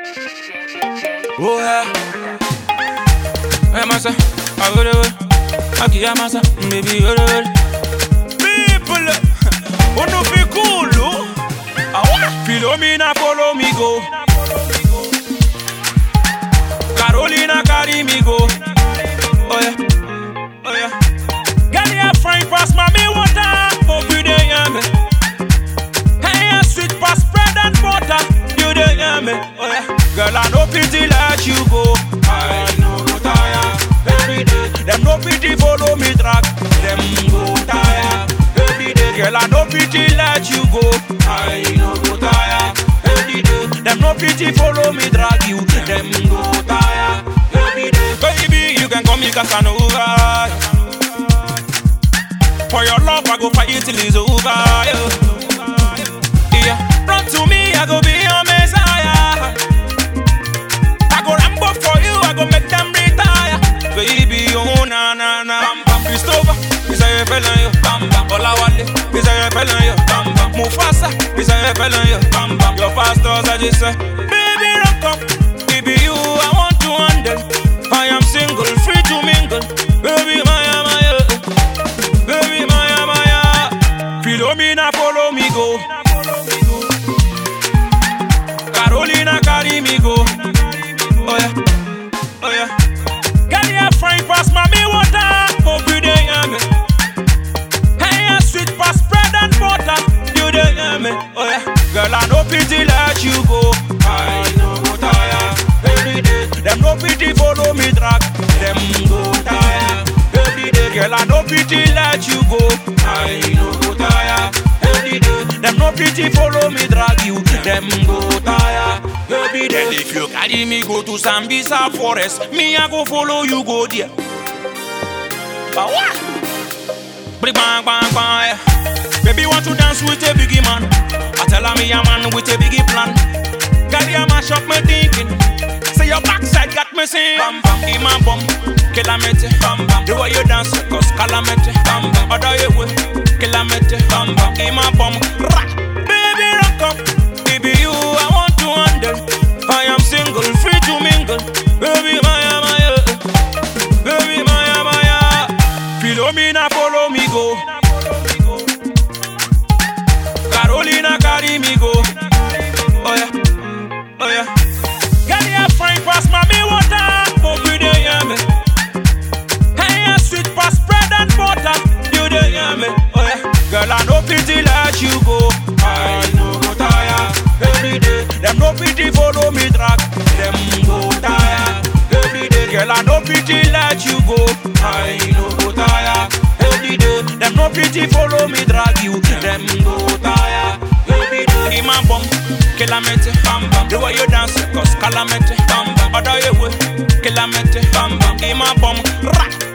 Oh yeah. Hey massa, I go the way. I give massa, baby go the way. People, who no feel cool, oh? Follow me now, follow me go. Carolina carry me go. Oh yeah, oh yeah. Girl, you fine pass mommy water. Hope you dey hear me. Hey, you sweet pass bread and butter. You dey hear me? Oh yeah. Girl, I no pity let you go. I no go tire every day. Them no pity follow me track. Them go tire every day. Girl, I no pity let you go. I no go tire every day. Them no pity follow me drag you. Them go tire every day. Baby, you can call me Casanova. For your love, I go fight till it's over. Yeah. yeah. Run to me, I go be your messiah. I go rambo for you, I go make them retire. Baby, oh na na na. Bam bam, Christopher, is a felon yo. Bam bam, Olawale, is a felon yo. Bam bam, Mufasa, is a felon yo. Bam bam, your pastors I just say, baby, rock up. Baby, you I want to handle. I am single, free to mingle. Baby, Maya, Maya. Baby, Maya, Maya. Follow me now, follow me go. Carolina carry me go. Oh yeah, oh yeah. Girl, you fine pass mommy water. Hope you dey hear me. Hey, you sweet pass bread and butter. You dey hear me? Oh yeah. Girl, I no pity let you go. I no go tire every day. Them no pity follow me track. Them go tire every day. Girl, I no pity let you go. I no go tire every day. Them no pity follow me drag you. Them go tire every day. If you carry me go to Sambisa forest, me I go follow you go there. But what? Bring bang bang bang. yeah. Baby want to dance with a biggie man. I tell her me a man with a biggie plan. Girl, you mash up me thinking. Say your backside got me saying Bam bam, in my bum Calamity, bam bam The way you dance, cause calamity Bam bam, other you way Calamity, bam bam In my bum, rock Baby, rock up Baby, you, I want to handle I am single, free to mingle Baby, Maya, Maya Baby, Maya, Maya Follow me now, follow me go Carolina carry me go Oh yeah, oh yeah Girl, you fine pass mommy water Hope you dey hear me Hey, you sweet pass bread and butter You dey hear me Oh yeah Girl, I no pity let you go I no go tire Every day Them no pity follow me track Them go tire Every day Girl, I no pity let you go I no go tire Every day Them no pity follow me drag you Them go tire Every day In my bum Calamity Bam bam The way you dance Cause calamity Bam bam Other you way Calamity Bam bam In my bum Rock